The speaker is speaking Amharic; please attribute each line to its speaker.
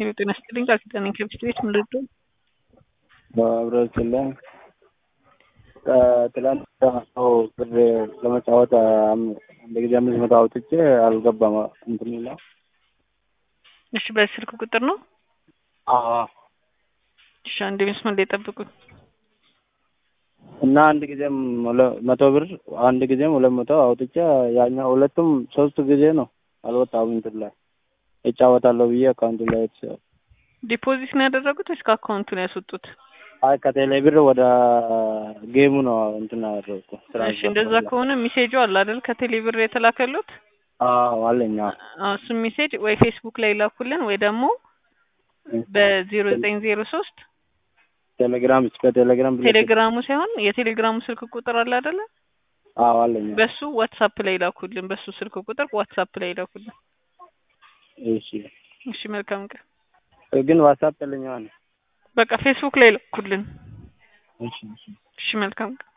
Speaker 1: ሄሎ ጤና ይስጥልኝ ቃል ኪዳን ነኝ ከብስት ቤት ምን ልርዳው?
Speaker 2: በህብረተሰብ ላይ ከትላንት ሰው ብር ለመጫወት አንድ ጊዜ አምስት መቶ አውጥቼ አልገባም እንትን ይላል።
Speaker 1: እሺ በስልክ ቁጥር ነው?
Speaker 2: አዎ
Speaker 1: እሺ አንድ መስመር ላይ ጠብቁኝ።
Speaker 2: እና አንድ ጊዜም ሁለ- መቶ ብር አንድ ጊዜም ሁለት መቶ አውጥቼ ያኛው ሁለቱም ሶስት ጊዜ ነው አልወጣም እንትን ላይ እጫወታለሁ ብዬ አካውንቱ ላይ የተሰ-
Speaker 1: ዲፖዚት ነው ያደረጉት ወይስ ከአካውንቱ ነው ያስወጡት?
Speaker 2: አይ ከቴሌ ብር ወደ ጌሙ ነው እንትን ያደረኩ
Speaker 1: እሺ እንደዛ ከሆነ ሜሴጁ አለ አይደል ከቴሌ ብር የተላከሉት
Speaker 2: አዎ አለኝ አዎ
Speaker 1: አዎ እሱም ሜሴጅ ወይ ፌስቡክ ላይ ላኩልን ወይ ደግሞ በዜሮ ዘጠኝ ዜሮ ሶስት
Speaker 2: ቴሌግራም እስከ ቴሌግራም ብለህ-
Speaker 1: ቴሌግራሙ ሳይሆን የቴሌግራሙ ስልክ ቁጥር አለ አይደለ
Speaker 2: አዎ አለኝ አዎ።
Speaker 1: በሱ ዋትሳፕ ላይ ላኩልን በሱ ስልክ ቁጥር ዋትሳፕ ላይ ላኩልን
Speaker 2: እሺ
Speaker 1: እሺ መልካም ቀን
Speaker 2: ግን ዋትሳፕ የለኝም አለ
Speaker 1: በቃ ፌስቡክ ላይ ላኩልን
Speaker 2: እሺ እሺ
Speaker 1: እሺ መልካም ቀን